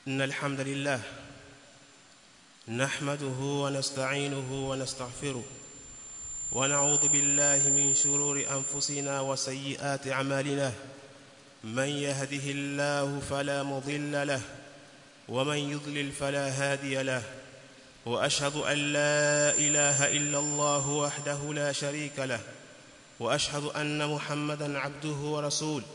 إن الحمد لله نحمده ونستعينه ونستغفره ونعوذ بالله من شرور أنفسنا وسيئات أعمالنا من يهده الله فلا مضل له ومن يضلل فلا هادي له وأشهد أن لا إله إلا الله وحده لا شريك له وأشهد أن محمدا عبده ورسوله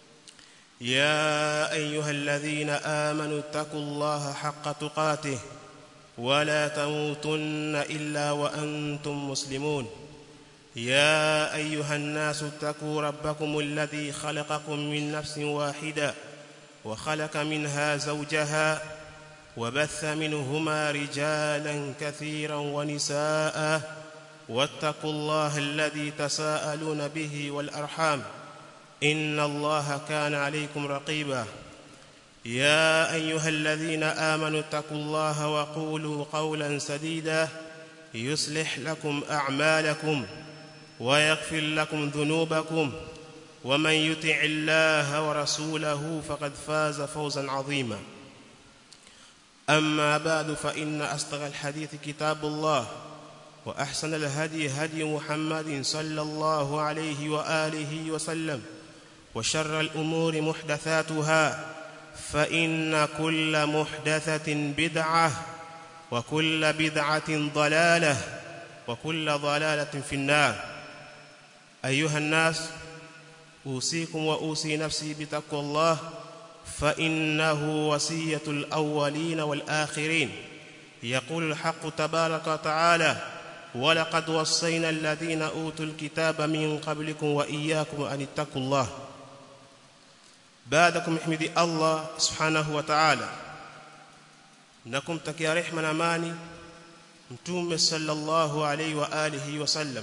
يا أيها الذين آمنوا اتقوا الله حق تقاته ولا تموتن إلا وأنتم مسلمون يا أيها الناس اتقوا ربكم الذي خلقكم من نفس واحدة وخلق منها زوجها وبث منهما رجالا كثيرا ونساء واتقوا الله الذي تساءلون به والأرحام إن الله كان عليكم رقيبا يا أيها الذين آمنوا اتقوا الله وقولوا قولا سديدا يصلح لكم أعمالكم ويغفر لكم ذنوبكم ومن يطع الله ورسوله فقد فاز فوزا عظيما أما بعد فإن أصدق الحديث كتاب الله وأحسن الهدي هدي محمد صلى الله عليه وآله وسلم وشر الأمور محدثاتها فإن كل محدثة بدعة وكل بدعة ضلالة وكل ضلالة في النار أيها الناس أوصيكم وأوصي نفسي بتقوى الله فإنه وصية الأولين والآخرين يقول الحق تبارك وتعالى ولقد وصينا الذين أوتوا الكتاب من قبلكم وإياكم أن اتقوا الله بعدكم احمدي الله سبحانه وتعالى نكم تكيا رحمة amani mtume sallallahu alaihi wa alihi wasallam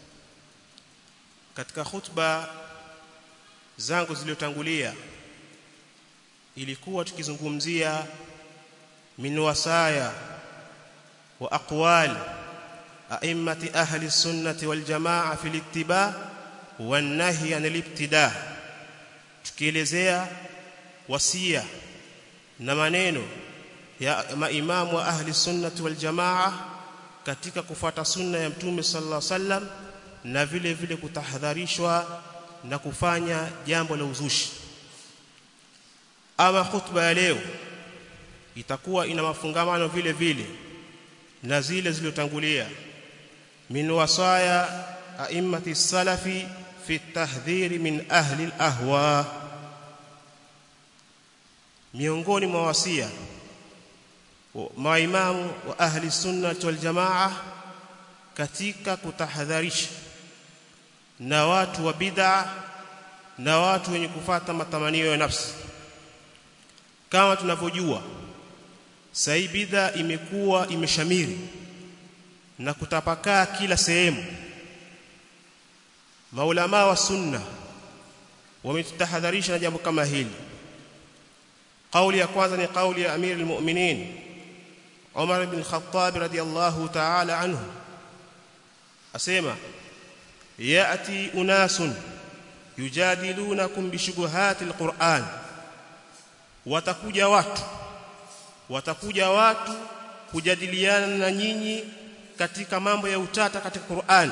katika khutba zangu zilizotangulia ilikuwa tukizungumzia min wasaya wa aqwal a'immati ahli sunnati wal jamaa fil ittiba wan nahy anil ibtida tukielezea wasia na maneno ya maimamu wa ahli sunnati wal jamaa katika kufuata sunna ya mtume sallallahu alaihi wasallam na vile vile kutahadharishwa na kufanya jambo la uzushi ama khutba ya leo itakuwa ina mafungamano vile vile na zile zilizotangulia min wasaya a'immati salafi fi tahdhiri min ahli al-ahwa miongoni mwa wasia maimamu wa ahli sunna wal jamaa katika kutahadharisha na watu wa bid'a na watu wenye kufata matamanio ya nafsi kama tunavyojua sai bid'a imekuwa imeshamiri na kutapakaa kila sehemu maulama wa sunna wametutahadharisha na jambo kama hili kauli ya kwanza ni kauli ya amir almu'minin Umar ibn Khattab radiyallahu ta'ala anhu asema yati unasun yujadilunakum bishubuhati alquran watakuja watu watakuja watu kujadiliana na nyinyi katika mambo ya utata katika Qur'an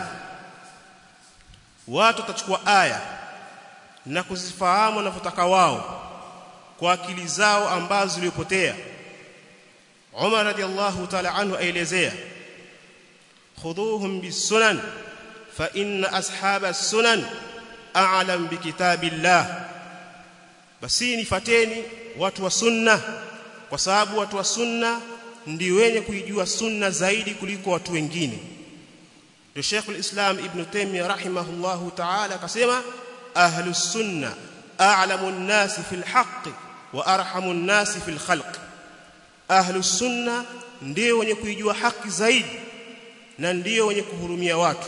watu watachukua aya na kuzifahamu wanavyotaka wao kwa akili zao ambazo zilipotea Umar radiyallahu ta'ala anhu aelezea khudhuhum bisunan fa inna ashaba sunan a'lam bikitabillah basi nifateni watu wa sunna kwa sababu watu wa sunna ndio wenye kuijua sunna zaidi kuliko watu wengine ndio Sheikh al-Islam Ibn Taymiyyah rahimahullahu ta'ala akasema ahlus sunna a'lamu an-nas fil haqq wa arhamu an-nas fil khalq ahlus sunna ndio wenye kuijua haki zaidi na ndio wenye kuhurumia watu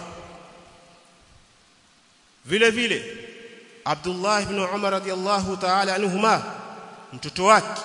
vile vile Abdullah ibn Umar radiyallahu ta'ala anhuma mtoto wake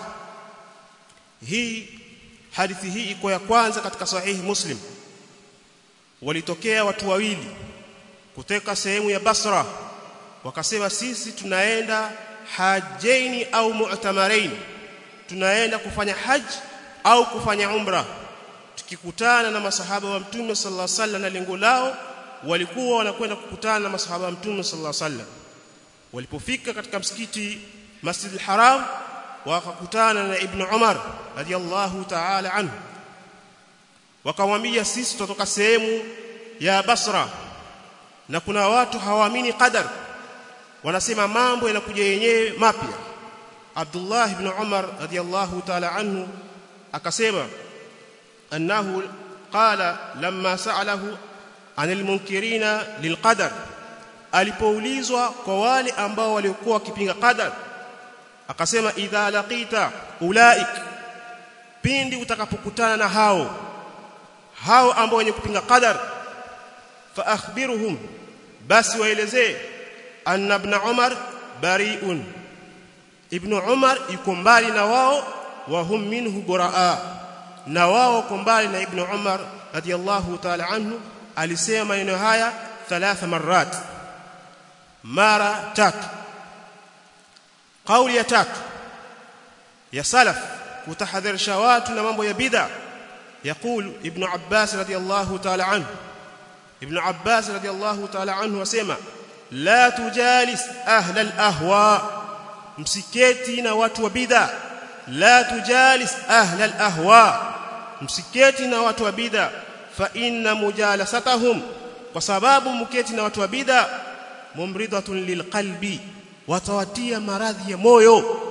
hii hadithi hii iko ya kwanza katika sahihi Muslim walitokea watu wawili kutoka sehemu ya Basra wakasema sisi tunaenda hajaini au mu'tamarain tunaenda kufanya haji au kufanya umra tukikutana na masahaba wa mtume sallallahu alaihi wasallam na lengo lao walikuwa wanakwenda kukutana na masahaba wa mtume sallallahu alaihi wasallam walipofika katika msikiti Masjid al-Haram wakakutana na Ibn Umar radiyallahu ta'ala anhu wakamwambia sisi tutoka sehemu ya Basra na kuna watu hawaamini qadar wanasema mambo yanakuja yenyewe mapya Abdullah ibn Umar radiyallahu ta'ala anhu akasema annahu qala lamma sa'alahu anil munkirina lilqadar alipoulizwa kwa wale ambao waliokuwa wakipinga qadar akasema idha laqita ulaik pindi utakapokutana na hao hao ambao wenye kupinga qadar fa akhbiruhum basi waelezee anna ibn umar bari'un ibn umar yuko mbali na wao wa hum minhu buraa na wao wako mbali na ibn umar radiyallahu ta'ala anhu alisema maneno haya thalatha marat mara tatu kauli ya tatu ya salaf kutahadharisha watu na mambo ya bid'a يقول ابن عباس رضي الله تعالى عنه ابن عباس رضي الله تعالى عنه وسمع لا تجالس اهل الاهواء msiketi na watu wa bid'a la tujalis ahla alahwa msiketi na watu wa bid'a fa inna mujalasatahum kwa sababu mketi na watu wa bid'a mumridatun lilqalbi watawatia maradhi ya moyo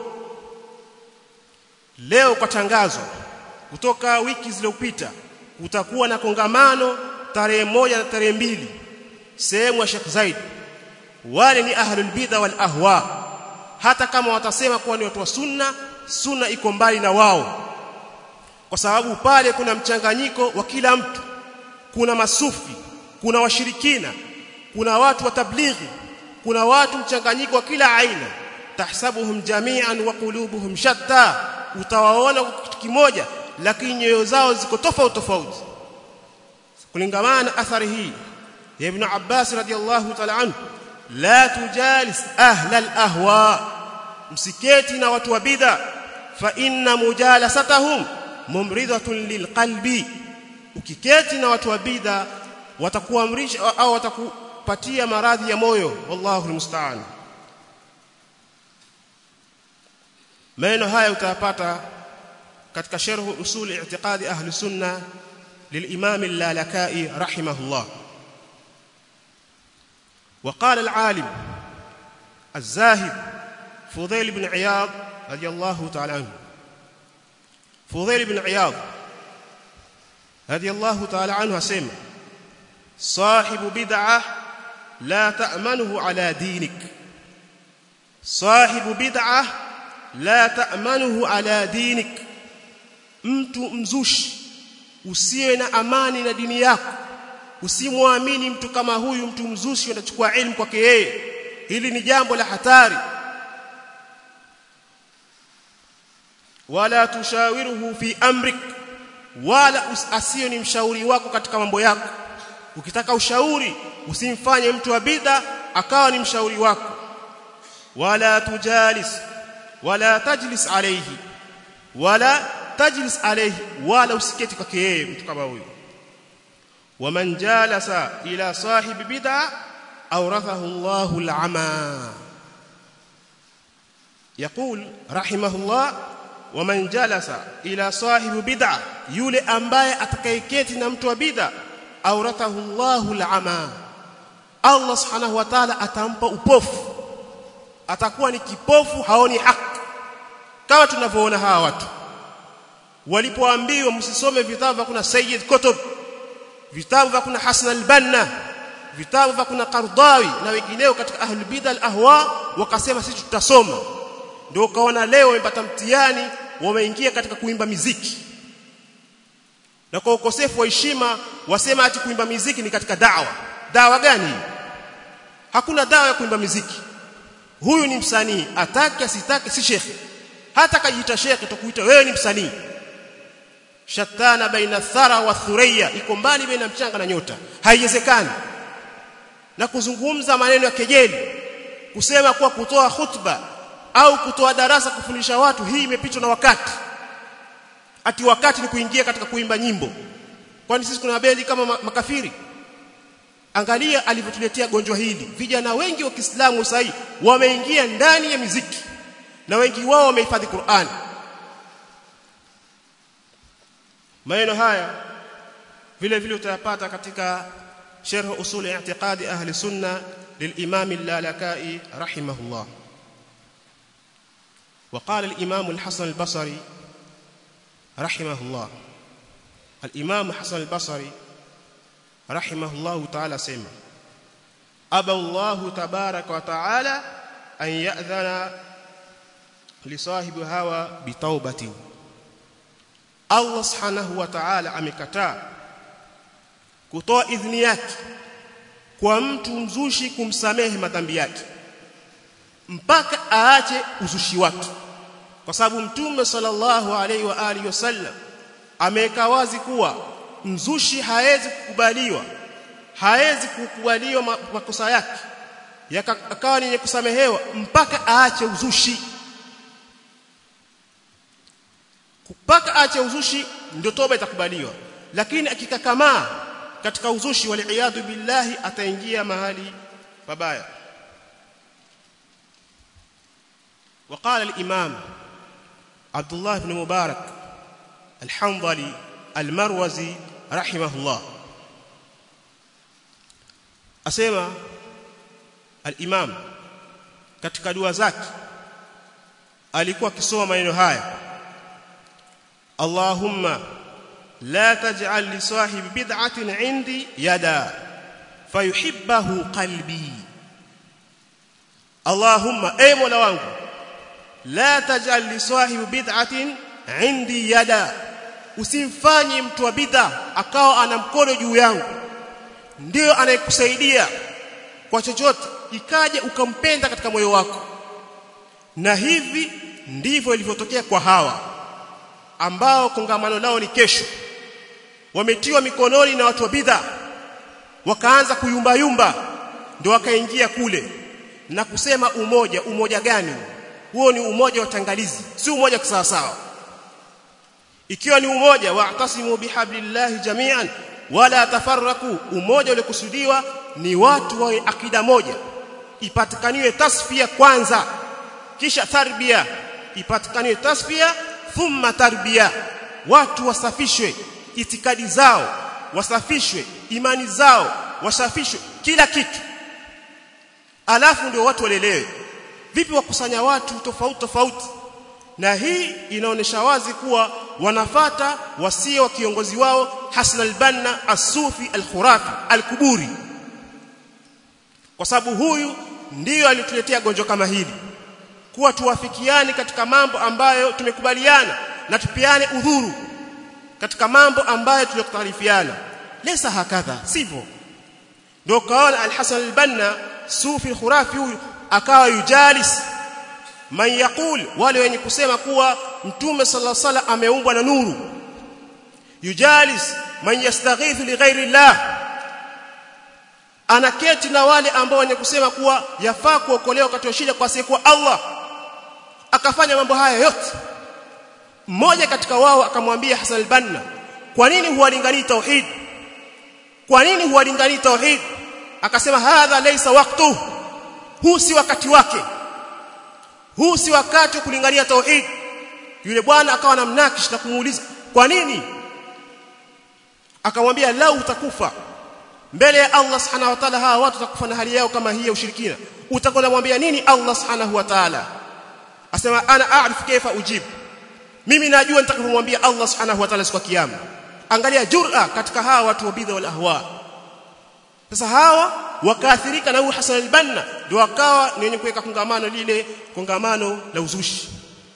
leo kwa tangazo kutoka wiki zilizopita kutakuwa na kongamano tarehe moja na tarehe mbili sehemu ya Sheikh Zaid wale ni ahlul bid'a wal ahwa hata kama watasema kuwa ni watu wa sunna sunna iko mbali na wao kwa sababu pale kuna mchanganyiko wa kila mtu kuna masufi kuna washirikina kuna watu wa tablighi kuna watu mchanganyiko wa kila aina tahsabuhum jami'an wa qulubuhum shatta utawaona kitu kimoja lakini nyoyo zao ziko tofauti tofauti kulingana na athari hii ya ibn Abbas radiyallahu ta'ala anhu la tujalis ahla al-ahwa msiketi na watu wa bid'a fa inna mujalasatahum mumridatun lilqalbi ukiketi na watu wa bid'a watakuamrisha au watakupatia maradhi ya moyo wallahu almusta'an maneno haya utayapata katika sharh usul i'tiqadi ahli sunna للامام اللالكائي رحمه الله وقال العالم الزاهد فضيل بن عياض رضي الله تعالى عنه فضيل بن عياض رضي الله تعالى عنه اسمع صاحب بدعه لا تأمنه على دينك صاحب بدعه لا تأمنه على دينك mtu mzushi usiwe na amani na dini yako usimwamini mtu kama huyu mtu mzushi unachukua elimu kwake yeye hili ni jambo la hatari wala tushawiruhu fi amrik wala asiyo ni mshauri wako katika mambo yako ukitaka ushauri usimfanye mtu wa bid'a akawa ni mshauri wako wala tujalis wala tajlis alayhi wala tajlis alayhi wala usiketi kwake yeye mtu kama huyo waman jalasa ila sahibi bid'a awrathahu Allahu al-ama يقول رحمه الله ومن جلس الى صاحب بدعه yule ambaye atakayeketi na mtu wa bid'a awrathahu Allahu al-ama Allah subhanahu wa ta'ala atampa upofu atakuwa ni kipofu haoni haki kama tunavyoona hawa watu walipoambiwa msisome vitabu vya kuna Sayyid Qutb vitabu vya kuna Hasan al-Banna vitabu vya kuna Qardawi na wengineo katika ahlul bid'a al-ahwa wakasema sisi tutasoma ndio ukaona leo wamepata mtihani wameingia katika kuimba miziki na kwa ukosefu wa heshima wasema ati kuimba miziki ni katika dawa dawa gani hakuna dawa ya kuimba miziki huyu ni msanii atake asitake si shekhi hata kajiita shekhi tukuita wewe ni msanii shatana baina thara wa thuriya iko mbali baina mchanga na nyota haiwezekani na kuzungumza maneno ya kejeli kusema kuwa kutoa khutba au kutoa darasa kufundisha watu hii imepitwa na wakati ati wakati ni kuingia katika kuimba nyimbo kwani sisi kuna bendi kama makafiri angalia alivyotuletea gonjwa hili vijana wengi wa Kiislamu sasa wameingia ndani ya miziki na wengi wao wamehifadhi Qur'an maneno haya vile vile utayapata katika sharh usul i'tiqadi ahli sunna للامام اللالكائي رحمه الله وقال الامام الحسن البصري رحمه الله الامام حسن البصري رحمه الله تعالى سمع ابى الله تبارك وتعالى ان ياذن لصاحب هوى بتوبه Allah subhanahu wa ta'ala amekataa kutoa idhini yake kwa mtu mzushi kumsamehe madhambi yake mpaka aache uzushi wake kwa sababu mtume sallallahu alaihi wa alihi wasallam ameweka wazi kuwa mzushi haezi kukubaliwa haezi kukubaliwa makosa yake yakawa ni kusamehewa mpaka aache uzushi mpaka aache uzushi ndio toba itakubaliwa lakini akikakamaa katika uzushi waliaadhu billahi ataingia mahali pabaya وقال الامام عبد الله بن مبارك الحنظلي المروزي رحمه الله اسمع الامام katika dua zake alikuwa akisoma maneno haya اللهم لا تجعل لصاحب بدعة عندي يدا فيحبه قلبي اللهم اي مولا wangu لا تجعل لصاحب بدعة عندي يدا usimfanye mtu wa bid'a akawa ana mkono juu yangu ndio anayekusaidia kwa chochote ikaje ukampenda katika moyo wako na hivi ndivyo ilivyotokea kwa hawa ambao kongamano lao ni kesho wametiwa mikononi na watu wa bid'a wakaanza kuyumba yumba ndio wakaingia kule na kusema umoja umoja gani huo ni umoja wa tangalizi si umoja kisawa sawa ikiwa ni umoja wa'tasimu bihablillahi jami'an wala tafarraku umoja uliokusudiwa ni watu wa akida moja ipatikaniwe tasfia kwanza kisha tarbia ipatikaniwe tasfia thumma tarbia watu wasafishwe itikadi zao wasafishwe imani zao wasafishwe kila kitu alafu ndio watu walelewe vipi wakusanya watu tofauti tofauti na hii inaonesha wazi kuwa wanafata wasio wa kiongozi wao Hasan al-Banna as-Sufi al-Khurafi al-Kuburi kwa sababu huyu ndiyo alituletea gonjwa kama hili kuwa tuwafikiane katika mambo ambayo tumekubaliana na tupiane udhuru katika mambo ambayo tuliyokutarifiana lesa hakadha sivyo ndio kaona al-Hasan al-Banna Sufi al-Khurafi huyu akawa yujalis man yaqul wale wenye kusema kuwa mtume sallallahu alaihi wasallam ameumbwa na nuru yujalis man yastaghithu li ghairi llah anaketi na wale ambao wenye kusema kuwa yafaa kuokolewa wakati wa shida kwa siku Allah akafanya mambo haya yote mmoja katika wao akamwambia Hasan al-Banna kwa nini huwalinganii tauhid kwa nini huwalinganii tauhid akasema hadha laysa waqtu huu si wakati wake huu si wakati wa kulingania tauhid yule bwana akawa namnakish na kumuuliza kwa nini akamwambia lau utakufa mbele ya Allah subhanahu wa ta'ala hawa watu watakufa na hali yao kama hii ya ushirikina utakwenda mwambia nini Allah subhanahu wa ta'ala asema ana a'rif kaifa ujib mimi najua nitakamwambia Allah subhanahu wa ta'ala siku ya kiyama angalia jur'a katika hawa watu wa bidha wal ahwa sasa hawa wakaathirika na huyu Hasan al-Banna ndio wakawa ni wenye kuweka kongamano lile kongamano la uzushi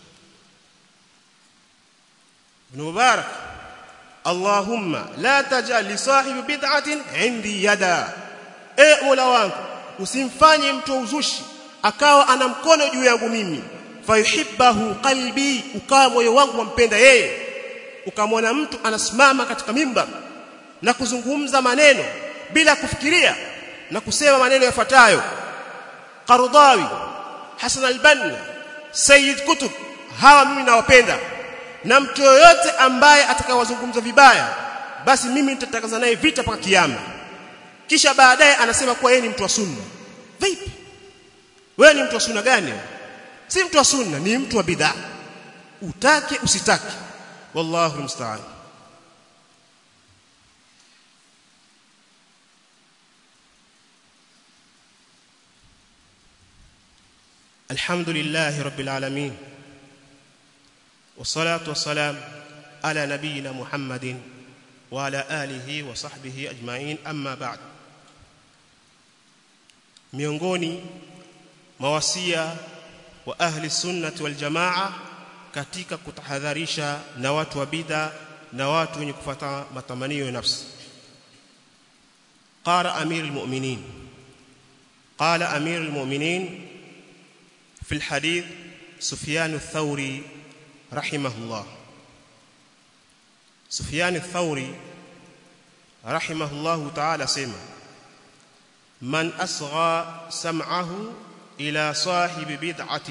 Ibn Mubarak Allahumma la taj'al li sahibi bid'atin 'indi yada e Mola wangu usimfanye mtu uzushi akawa ana mkono juu yangu mimi fayuhibbahu qalbi ukawa moyo wangu wampenda yeye ukamwona mtu anasimama katika mimbar na kuzungumza maneno bila kufikiria na kusema maneno yafuatayo Qardawi Hasan al-Banna Sayyid Kutub hawa mimi nawapenda na mtu yoyote ambaye atakayewazungumza vibaya basi mimi nitatangaza naye vita mpaka kiyama kisha baadaye anasema kuwa yeye ni mtu wa sunna vipi wewe ni mtu wa sunna gani si mtu wa sunna ni mtu wa bid'a utake usitake wallahu musta'an الحمد لله رب العالمين والصلاه والسلام على نبينا محمد وعلى اله وصحبه اجمعين اما بعد miongoni mawasia wa ahli sunnati wal jamaa katika kutahadharisha na watu wa bid'a na watu wenye kufuata matamanio ya nafsi qara amir almu'minin qala amir almu'minin في الحديث سفيان الثوري رحمه الله سفيان الثوري رحمه الله تعالى سمع من أصغى سمعه إلى صاحب بدعة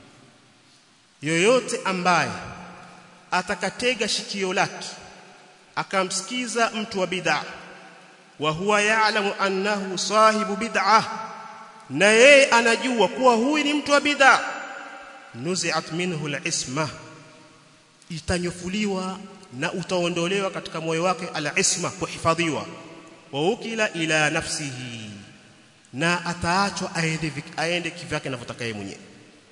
yoyote ambaye atakatega shikio lake akamsikiza mtu wa bid'a wa huwa ya'lamu annahu sahibu bid'ah na yeye anajua kuwa huyu ni mtu wa bid'a nuzi'at minhu al-isma itanyofuliwa na utaondolewa katika moyo wake al-isma kuhifadhiwa wa ukila ila nafsihi na ataachwa aende aende kivyake anavyotaka yeye mwenyewe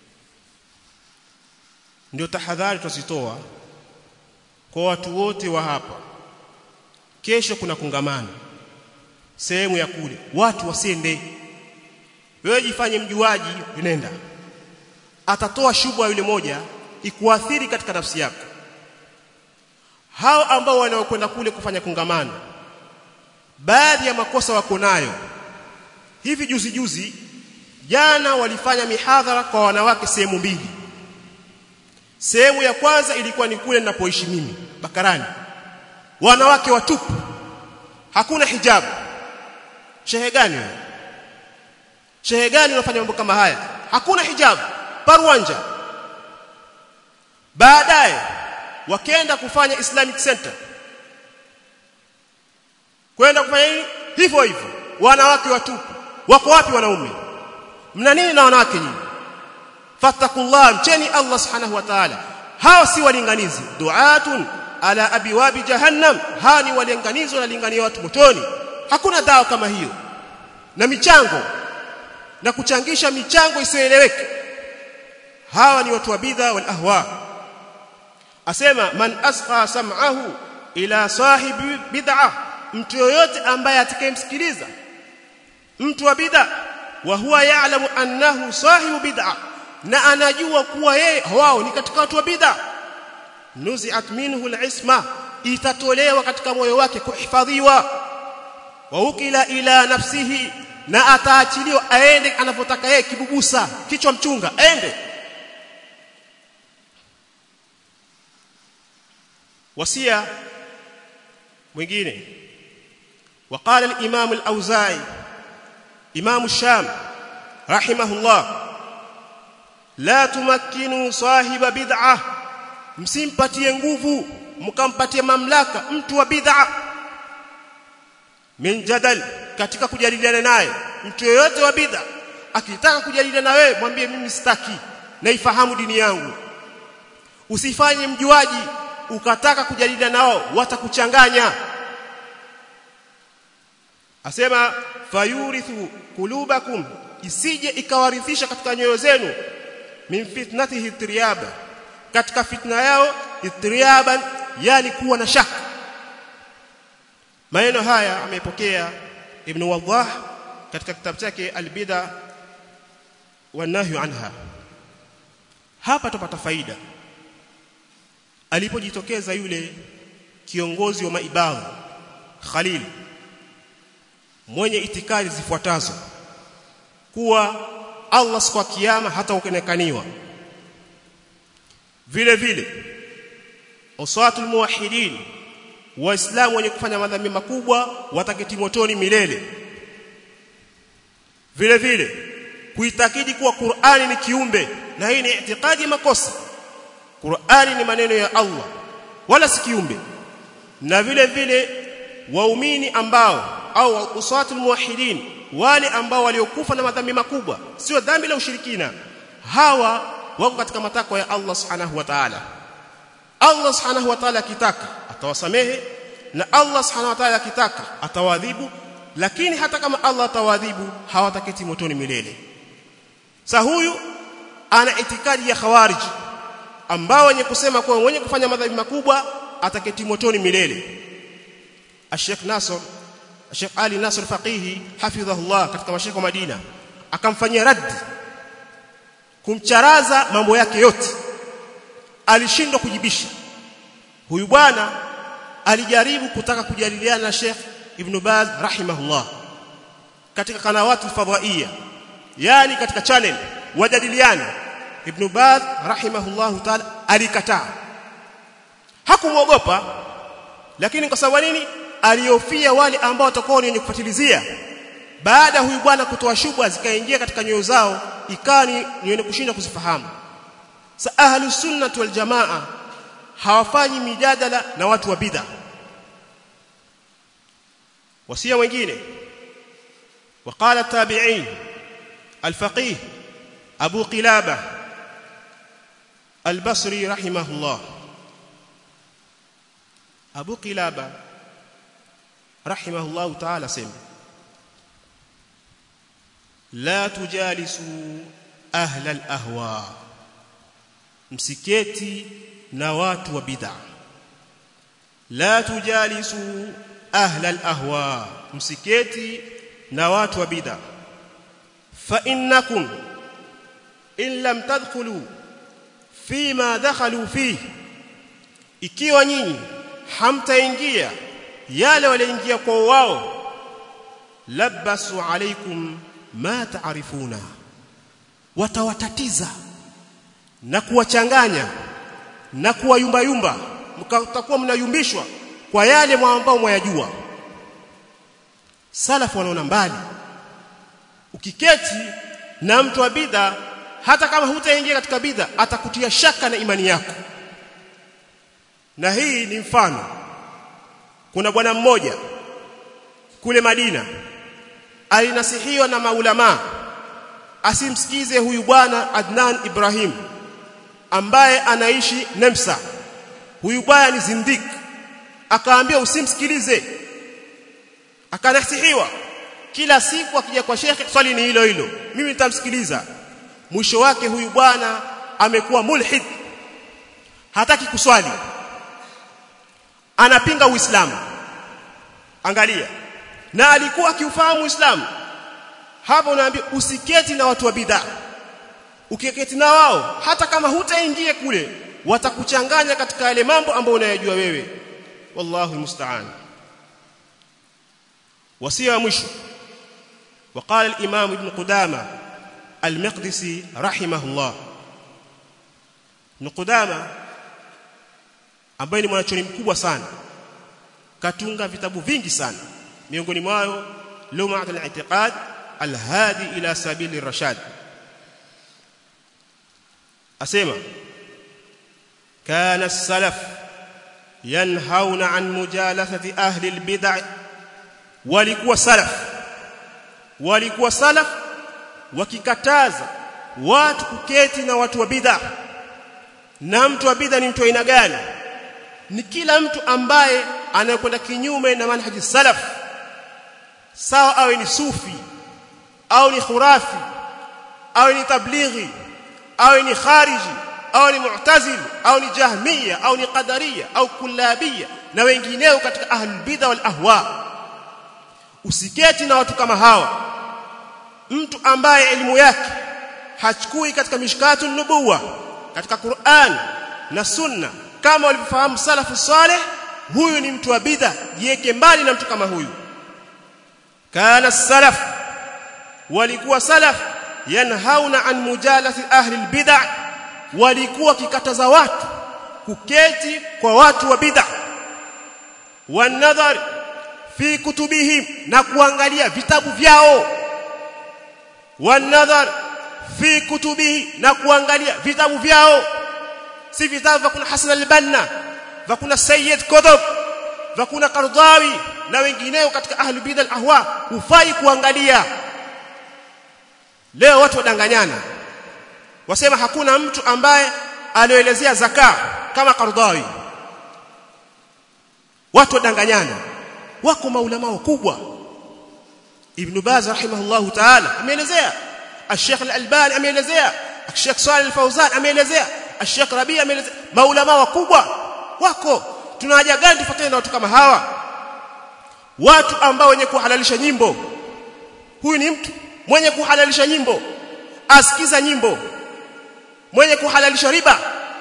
ndio tahadhari tuzitoa kwa watu wote wa hapa kesho kuna kongamano sehemu ya kule watu wasiende wewe jifanye mjuaji nenda atatoa shubha yule moja ikuathiri katika nafsi yako hao ambao wanaokwenda kule kufanya kongamano baadhi ya makosa wako nayo hivi juzi juzi jana walifanya mihadhara kwa wanawake sehemu mbili sehemu ya kwanza ilikuwa ni kule ninapoishi mimi Bakarani wanawake watupu hakuna hijabu shehe gani wewe shehe gani unafanya mambo kama haya hakuna hijabu parwanja baadaye wakaenda kufanya Islamic Center kwenda kufanya nini hivyo hivyo wanawake watupu wako wapi wanaume mna nini na wanawake nyinyi fattakullah mcheni Allah subhanahu wa ta'ala hao si walinganizi duatun ala abiwabi jahannam hawa ni walinganizi wanalingania watu motoni hakuna dawa kama hiyo na michango na kuchangisha michango isiyoeleweka hawa ni watu wa bidha wal ahwa asema man asqa sam'ahu ila sahibi bid'ah mtu yoyote ambaye atakayemsikiliza mtu wa bid'a wa huwa ya'lamu annahu sahibu bid'ah na anajua kuwa yeye wao ni katika watu wa bid'a nuzi'at minhu al-isma itatolewa katika moyo wake kuhifadhiwa wa ukila ila nafsihi na ataachiliwa aende anapotaka yeye kibubusa kichwa mchunga aende wasia mwingine وقال الامام الاوزاعي امام الشام رحمه الله لا تمكنوا صاحب بدعه msimpatie nguvu mkampatie mamlaka mtu wa bid'a min jadal katika kujadiliana naye mtu yeyote wa bid'a akitaka kujadiliana na wewe mwambie mimi sitaki naifahamu dini yangu usifanye mjuaji ukataka kujadiliana nao watakuchanganya asema fayurithu kulubakum isije ikawarithisha katika nyoyo zenu min fitnatihi triyaba katika fitna yao itriyaban yani kuwa na shaka maneno haya amepokea ibn wadah katika kitabu chake albida wanahyu anha hapa tupata faida alipojitokeza yule kiongozi wa maibadhi Khalil mwenye itikadi zifuatazo kuwa Allah siku ya kiyama hata ukenekaniwa vile vile uswatul muwahhidin waislamu wenye kufanya madhambi makubwa wataketi motoni milele vile vile kuitakidi kuwa Qur'ani ni kiumbe na hii ni itikadi makosa Qur'ani ni maneno ya Allah wala si kiumbe na vile vile waumini ambao au usatul muwahhidin wale ambao waliokufa na madhambi makubwa sio dhambi la ushirikina hawa wako katika matakwa ya Allah subhanahu wa ta'ala Allah subhanahu wa ta'ala akitaka atawasamehe na Allah subhanahu wa ta'ala akitaka atawadhibu lakini hata kama Allah atawadhibu hawataketi motoni milele sa huyu ana itikadi ya khawarij ambao wenye kusema kwa wenye kufanya madhambi makubwa ataketi motoni milele Sheikh Nasr Sheikh Ali Nasr Faqihi hafidhahullah katika mashekho wa Madina akamfanyia raddi kumcharaza mambo yake yote alishindwa kujibisha huyu bwana alijaribu kutaka kujadiliana na Sheikh Ibn Baz rahimahullah katika kanawati fadhaia yani katika channel wajadiliana Ibn Baz rahimahullah ta'ala alikataa hakumwogopa lakini kwa sababu nini aliofia wale ambao watakuwa ni wenye kufuatilizia baada huyu bwana kutoa shubha zikaingia katika nyoyo zao ikani ni wenye kushindwa kuzifahamu sa ahlus sunnah wal jamaa hawafanyi mijadala na watu wa bid'a wasia wengine وقال التابعين الفقيه أبو قلابة البصري رحمه الله أبو قلابة رحمه الله تعالى سمع لا تجالسوا أهل الأهواء msiketi na watu wa bid'a la tujalisu ahla al-ahwa msiketi na watu wa bid'a fa innakum in lam tadkhulu fima dakhalu fihi ikiwa nyinyi hamtaingia yale walioingia kwa wao labasu alaikum ma taarifuna watawatatiza na kuwachanganya na kuwayumba yumba mkatakuwa mnayumbishwa kwa yale ambao mwayajua salafu wanaona mbali ukiketi na mtu wa bidha hata kama hutaingia katika bidha atakutia shaka na imani yako na hii ni mfano kuna bwana mmoja kule Madina alinasihiwa na maulama asimsikize huyu bwana Adnan Ibrahim ambaye anaishi Nemsa huyu bwana ni zindik akaambia usimsikilize akanasihiwa kila siku akija kwa shekhe swali ni hilo hilo mimi nitamsikiliza mwisho wake huyu bwana amekuwa mulhid hataki kuswali anapinga uislamu angalia na alikuwa akiufahamu uislamu hapo unaambia usiketi na watu wa bid'a ukiketi na wao hata kama hutaingia kule watakuchanganya katika yale mambo ambayo unayajua wewe wallahu musta'an wasia mwisho وقال الامام ابن قدامه المقدسي رحمه الله ابن قدامه ambaye ni mwanachoni mkubwa sana katunga vitabu vingi sana miongoni mwao lumat al-i'tiqad al-hadi ila sabili rashad asema kana as-salaf yanhauna an mujalasati ahli al-bid'ah walikuwa salaf walikuwa salaf wakikataza watu kuketi na watu wa bid'ah na mtu wa bid'ah ni mtu aina gani ni kila mtu ambaye anayekwenda kinyume na manhaji salaf sawa awe ni sufi au ni khurafi au ni tablighi au ni khariji au ni mu'tazili au ni jahmiya au ni qadariya au kullabia na wengineo katika ahlul bid'a wal ahwa usiketi na watu kama hawa mtu ambaye elimu yake hachukui katika mishkatun nubuwa katika Qur'an na sunna kama walivyofahamu salafu saleh huyu ni mtu wa bid'a jiweke mbali na mtu kama huyu kana salaf walikuwa salaf yanhauna an mujalati ahli albid'a walikuwa kikataza watu kuketi kwa watu wa bid'a wanadhar fi kutubihim na kuangalia vitabu vyao wanadhar fi kutubihi na kuangalia vitabu vyao si vitabu vya kuna Hasan al-Banna vya kuna Sayyid Qutb vya kuna Qardawi na wengineo katika ahli bid'a al-ahwa hufai kuangalia leo watu wadanganyana wasema hakuna mtu ambaye alioelezea zaka kama Qardawi watu wadanganyana wako maulama wakubwa Ibn Baz rahimahullahu ta'ala ameelezea Sheikh Al-Albani ameelezea Sheikh Saleh Al-Fawzan ameelezea Sheikh Rabi ameelezea maulama wakubwa wako tuna haja gani tufuatane na watu kama hawa watu ambao wenye kuhalalisha nyimbo huyu ni mtu mwenye kuhalalisha nyimbo asikiza nyimbo mwenye kuhalalisha riba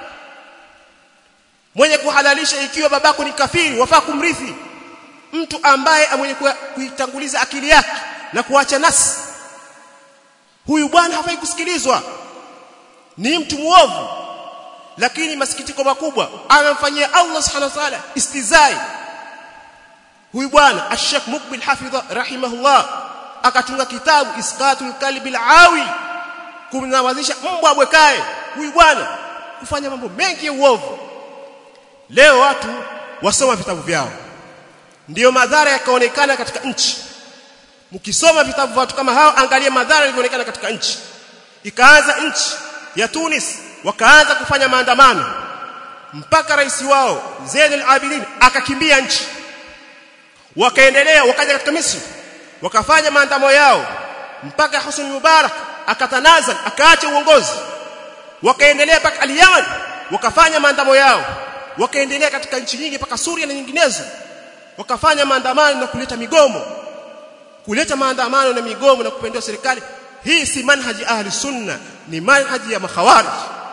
mwenye kuhalalisha ikiwa babako ni kafiri wafaa kumrithi mtu ambaye mwenye kuitanguliza akili yake na kuacha nasi huyu bwana hafai kusikilizwa ni mtu muovu lakini masikitiko makubwa anamfanyia Allah subhanahu wa ta'ala istizai huyu bwana Ash-Sheikh Mukbil Hafidha rahimahullah akatunga kitabu Isqatul Kalbi al-Awi kumnawazisha mbwa bwekae huyu bwana kufanya mambo mengi ya uovu leo watu wasoma vitabu vyao ndiyo madhara yakaonekana katika nchi mkisoma vitabu vya watu kama hao angalia madhara yalivyoonekana katika nchi ikaanza nchi ya Tunis wakaanza kufanya maandamano mpaka rais wao Zain al-Abidin akakimbia nchi wakaendelea wakaja katika Misri wakafanya maandamano yao mpaka Husni Mubarak akatanazal akaacha uongozi wakaendelea mpaka al-Yaman wakafanya maandamano yao wakaendelea katika nchi nyingi mpaka Suria na nyinginezo wakafanya maandamano na kuleta migomo kuleta maandamano na migomo na kupendea serikali hii si manhaji ahli sunna ni manhaji ya makhawarij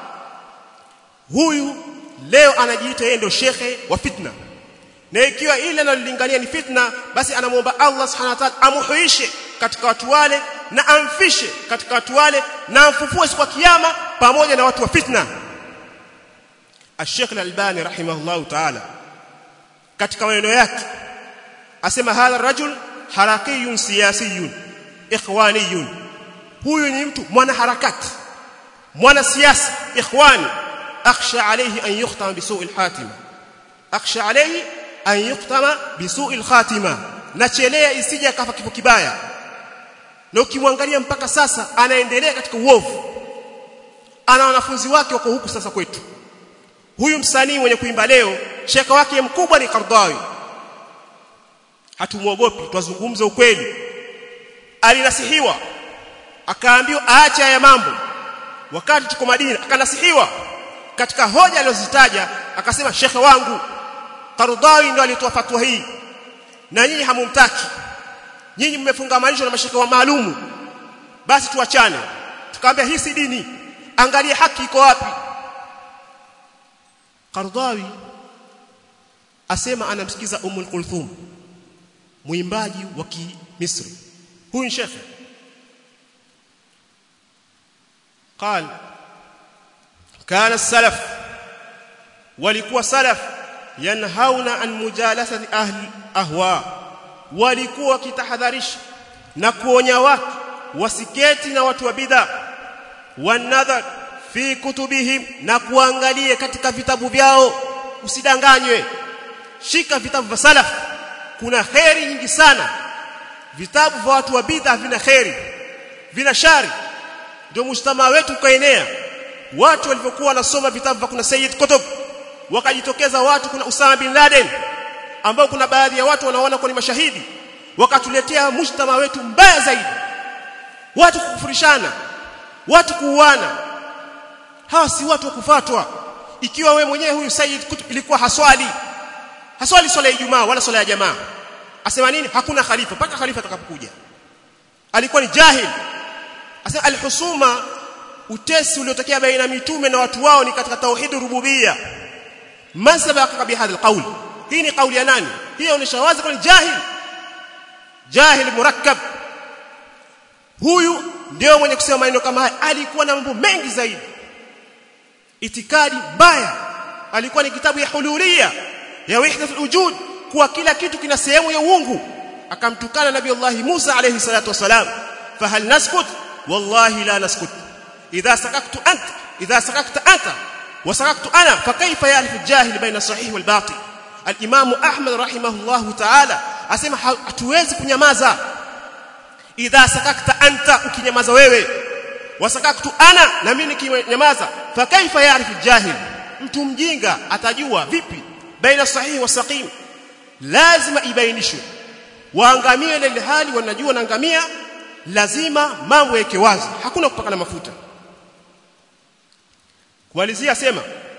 huyu leo anajiita yeye ndio shekhe wa fitna na ikiwa ile analolingania ni fitna basi anamuomba Allah subhanahu wa ta'ala amuhuishe katika watu wale na amfishe katika watu wale na amfufue siku ya kiyama pamoja na watu wa fitna Al-Sheikh Al-Albani rahimahullah ta'ala katika maneno yake asema hadha rajul harakiyun siyasiyun ikhwaniyun huyu ni mtu mwana harakati mwana siasa ikhwani akhsha alayhi an yuhtama bisu'il hatima akhsha alayhi an yuhtama bisu'il khatima nachelea isije akafa kifo kibaya na ukimwangalia mpaka sasa anaendelea katika uovu ana wanafunzi wake wako huku sasa kwetu huyu msanii mwenye kuimba leo sheka wake mkubwa ni Qardawi hatumuogopi twazungumza ukweli alinasihiwa akaambiwa aache haya mambo wakati tuko Madina akanasihiwa katika hoja alizozitaja akasema shekhe wangu Qardawi ndio alitoa fatwa hii na nyinyi hamumtaki nyinyi mmefungamanishwa na mashekhe wa maalumu basi tuachane tukamwambia hii si dini angalia haki iko wapi Qardawi asema anamsikiza Ummul Kulthum mwimbaji wa Misri huyu shekhe قال كان السلف walikuwa salaf yanhauna an mujalasati ahli ahwa walikuwa kitahadharisha na kuonya watu wasiketi na watu wa bid'a wanadhar fi kutubihim na kuangalie katika vitabu vyao usidanganywe shika vitabu vya salaf kuna khairi nyingi sana vitabu vya watu wa bid'a vina khairi vina shari ndio mshtama wetu ukaenea watu walivyokuwa wanasoma vitabu vya kuna Sayyid Qutb wakajitokeza watu kuna Usama bin Laden ambao kuna baadhi ya watu wanaona kwa ni mashahidi wakatuletea mshtama wetu mbaya zaidi watu kukufurishana watu kuuana hawa si watu wa kufatwa ikiwa we mwenyewe huyu Sayyid Qutb ilikuwa haswali haswali swala ya Ijumaa wala swala ya jamaa asema nini hakuna khalifa mpaka khalifa atakapokuja alikuwa ni jahil asema alhusuma utesi uliotokea baina mitume na watu wao ni katika tauhid rububia man sabaka bihadha alqawl hii ni kauli ya nani hii inaonyesha wazi kwa ni jahil jahil murakkab huyu ndio mwenye kusema maneno kama haya alikuwa na mambo mengi zaidi itikadi mbaya alikuwa ni kitabu ya hululia ya wahdatul wujud kuwa kila kitu kina sehemu ya uungu akamtukana nabii Allah Musa alayhi salatu wasalam fahal naskut wallahi la naskut idha sakaktu anta idha sakakta anta wa sakaktu ana fa kayfa ya'rifu al-jahil bayna sahih wal batil al-imam ahmad rahimahullah ta'ala asema hatuwezi kunyamaza idha sakakta anta ukinyamaza wewe wasakaktu ana na mimi nikinyamaza fa kaifa ya'rifu jahil mtu mjinga atajua vipi baina sahihi wa saqim lazima ibainishwe waangamie ile hali wanajua naangamia lazima mambo yake wazi hakuna kupaka na mafuta kumalizia sema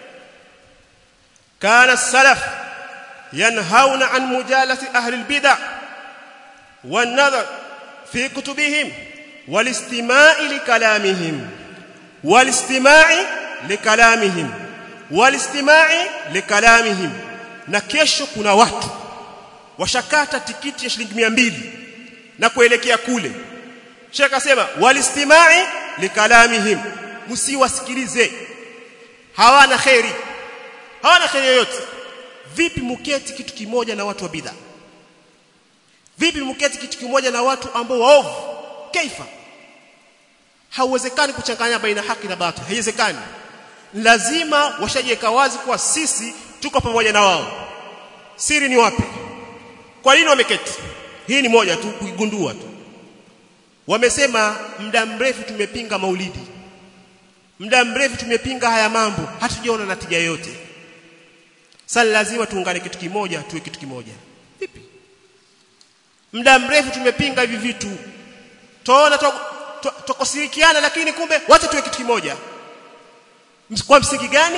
kana salaf yanhauna an mujalati ahli albid'a wan nadhar fi kutubihim والاستماع لكلامهم والاستماع لكلامهم والاستماع لكلامهم na kesho kuna watu washakata tikiti ya shilingi 200 na kuelekea kule Sheikh akasema walistimai likalamihim msiwasikilize hawana khairi hawana khairi yoyote vipi muketi kitu kimoja na watu wa bid'a vipi muketi kitu kimoja na watu ambao waovu kaifa hauwezekani kuchanganya baina haki na batil haiwezekani lazima washajiweka wazi kuwa sisi tuko pamoja na wao siri ni wapi kwa nini wameketi hii ni moja tu kuigundua tu wamesema muda mrefu tumepinga maulidi muda mrefu tumepinga haya mambo hatujaona natija yoyote sasa lazima tuungane kitu kimoja tuwe kitu kimoja vipi muda mrefu tumepinga hivi vitu tuona tukosirikiana lakini kumbe wote tuwe kitu kimoja kwa msingi gani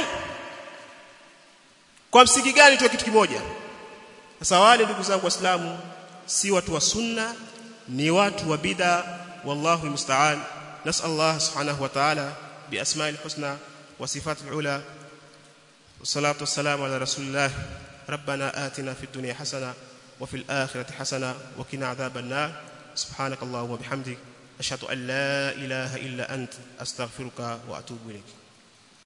kwa msingi gani tuwe kitu kimoja sasa wale ndugu zangu waislamu si watu wa sunna ni watu wa bid'a wallahu musta'an nas'al Allah subhanahu wa ta'ala bi asma'il husna wa sifatil ula والصلاه والسلام على رسول الله ربنا آتنا في الدنيا حسنه وفي الآخرة حسنه وقنا عذاب النار سبحانك اللهم وبحمدك أشهد أن لا إله إلا أنت أستغفرك وأتوب إليك